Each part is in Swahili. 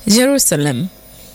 Jerusalem.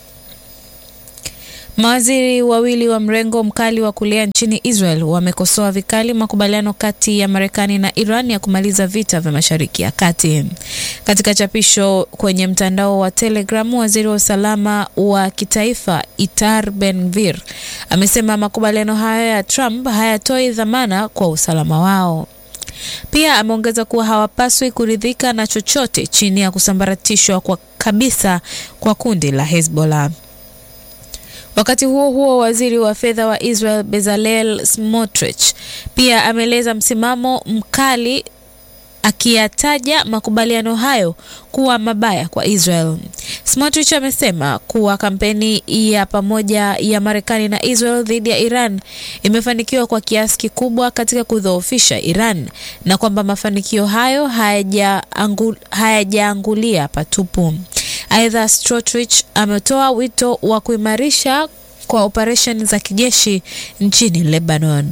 Mawaziri wawili wa mrengo mkali wa kulia nchini Israel wamekosoa vikali makubaliano kati ya Marekani na Iran ya kumaliza vita vya Mashariki ya Kati. Katika chapisho kwenye mtandao wa Telegram, waziri wa usalama wa kitaifa Itamar Ben-Gvir amesema makubaliano hayo ya Trump hayatoi dhamana kwa usalama wao. Pia ameongeza kuwa hawapaswi kuridhika na chochote chini ya kusambaratishwa kwa kabisa kwa kundi la Hezbollah. Wakati huo huo, waziri wa fedha wa Israel Bezalel Smotrich pia ameeleza msimamo mkali akiyataja makubaliano hayo kuwa mabaya kwa Israel. Smotrich amesema kuwa kampeni ya pamoja ya Marekani na Israel dhidi ya Iran imefanikiwa kwa kiasi kikubwa katika kudhoofisha Iran na kwamba mafanikio hayo hayajaangulia haya patupu. Aidha, Smotrich ametoa wito wa kuimarisha kwa operesheni za kijeshi nchini Lebanon.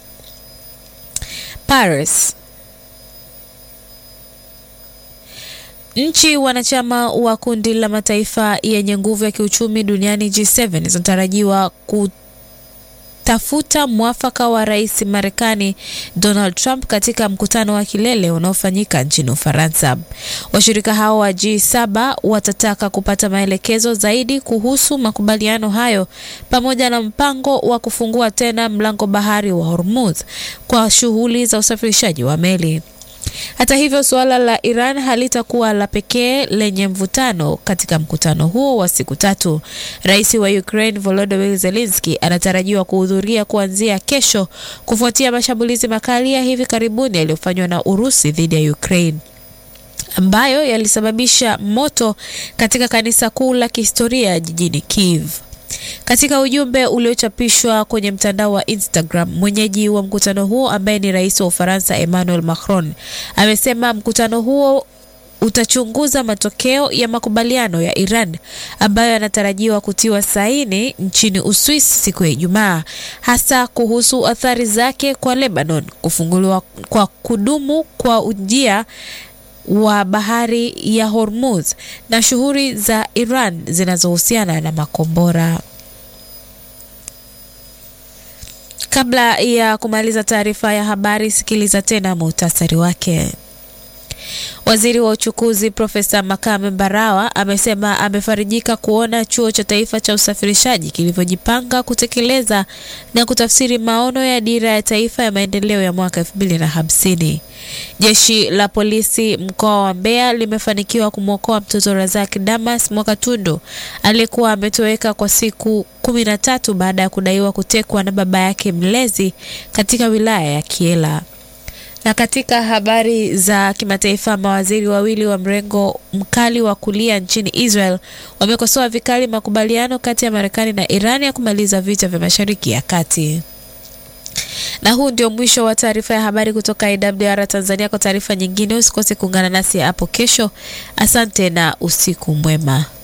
Paris. Nchi wanachama wa kundi la mataifa yenye nguvu ya kiuchumi duniani G7 zinatarajiwa kutafuta mwafaka wa rais Marekani Donald Trump katika mkutano wa kilele unaofanyika nchini Ufaransa. Washirika hao wa G7 watataka kupata maelekezo zaidi kuhusu makubaliano hayo pamoja na mpango wa kufungua tena mlango bahari wa Hormuz kwa shughuli za usafirishaji wa meli. Hata hivyo, suala la Iran halitakuwa la pekee lenye mvutano katika mkutano huo wa siku tatu. Rais wa Ukraine Volodymyr Zelensky anatarajiwa kuhudhuria kuanzia kesho kufuatia mashambulizi makali ya hivi karibuni yaliyofanywa na Urusi dhidi ya Ukraine ambayo yalisababisha moto katika kanisa kuu la kihistoria jijini Kiev. Katika ujumbe uliochapishwa kwenye mtandao wa Instagram, mwenyeji wa mkutano huo ambaye ni rais wa Ufaransa Emmanuel Macron amesema mkutano huo utachunguza matokeo ya makubaliano ya Iran ambayo yanatarajiwa kutiwa saini nchini Uswisi siku ya Ijumaa, hasa kuhusu athari zake kwa Lebanon, kufunguliwa kwa kudumu kwa ujia wa bahari ya Hormuz na shughuli za Iran zinazohusiana na makombora. Kabla ya kumaliza taarifa ya habari, sikiliza tena muhtasari wake. Waziri wa uchukuzi Profesa Makame Mbarawa amesema amefarijika kuona chuo cha taifa cha usafirishaji kilivyojipanga kutekeleza na kutafsiri maono ya dira ya taifa ya maendeleo ya mwaka elfu mbili na hamsini. Jeshi la polisi mkoa wa Mbeya limefanikiwa kumwokoa mtoto Razak Damas Mwakatundu aliyekuwa ametoweka kwa siku kumi na tatu baada ya kudaiwa kutekwa na baba yake mlezi katika wilaya ya Kiela. Na katika habari za kimataifa, mawaziri wawili wa mrengo mkali wa kulia nchini Israel wamekosoa vikali makubaliano kati ya Marekani na Iran ya kumaliza vita vya Mashariki ya Kati. Na huu ndio mwisho wa taarifa ya habari kutoka IWR Tanzania. Kwa taarifa nyingine, usikose kuungana nasi hapo kesho. Asante na usiku mwema.